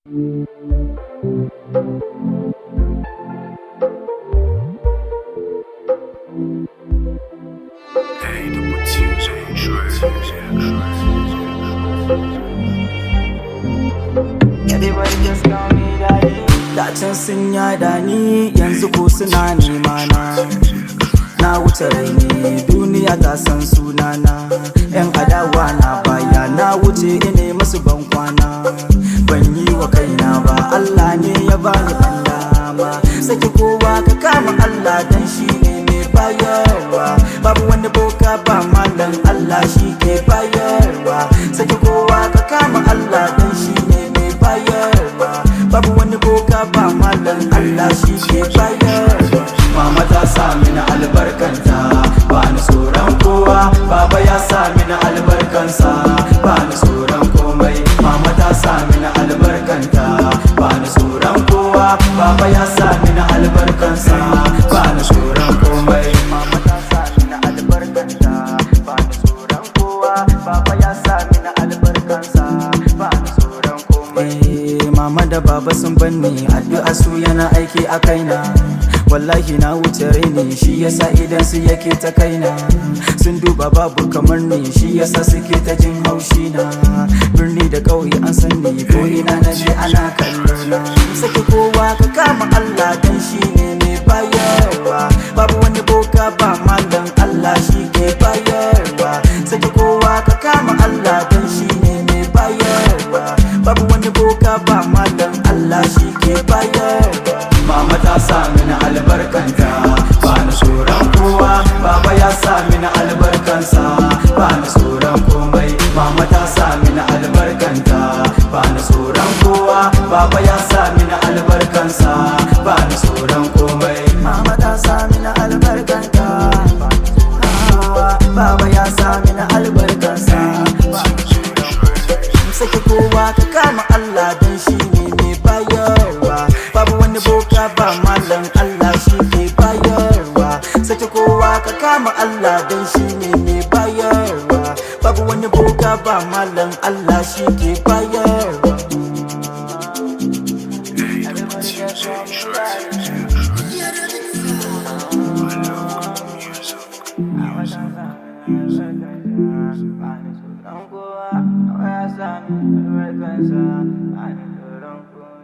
给的不清水 Da can sun yada ni yanzu ko suna nema na Na wuce raini duniya ta san sunana Yan adawa na baya na wuce ine masu ban kwana Ban yi wa kaina ba Allah ne ya bani dan dama Saki kowa ka kama Allah dan shi ne mai bayarwa Babu wani boka ba malam Allah shi ke bayarwa Saki kowa ka kama Allah dan shi ne mai bayarwa Babu wani boka ba malam Allah shi ke bayarwa Mama ta sa mini albarkanta ba ni tsoron kowa Baba ya sa mini albarkansa ba ni tsoron komai Mama ta sa mini albarkanta ba ni tsoron kowa Baba ya sa mini albarkansa ba ni tsoron komai Mama ta sa mini albarkanta ba ni tsoron kowa Baba ya sa mini albarkansa ba ni tsoron komai Mama da baba sun banni addu'a su yana aiki a kaina wallahi na wuce raini shi yasa idan su yake ta kaina sun duba babu kamar ni shi yasa suke ta jin haushi na birni da ƙauye an san ni ko ina na je ana kallo na saki kowa ka kama Allah dan shi ne mai bayarwa babu wani boka ba malam Allah shi ke bayarwa saki kowa ka kama Allah dan shi ne mai bayarwa babu wani boka ba malam Allah shi ke bayarwa Mama ta sa mini albarkanta ba ni tsoron kowa Baba ya sa mini albarkansa ba ni tsoron komai Mama ta sa mini albarkanta ba ni tsoron kowa Baba ya sa mini albarkansa ba ni tsoron komai Mama ta sa mini albarkanta ba ni tsoron kowa Baba ya sa mini albarkansa ba ni tsoron komai Saki kowa ka kama Allah dan shi ne mai bayarwa babu wani boka ba malam Allah shi ke bayarwa saki kowa ka kama Allah dan shi ne mai bayarwa babu wani boka ba malam Allah shi ke bayarwa Albarkansa, a ni tsoron kowa.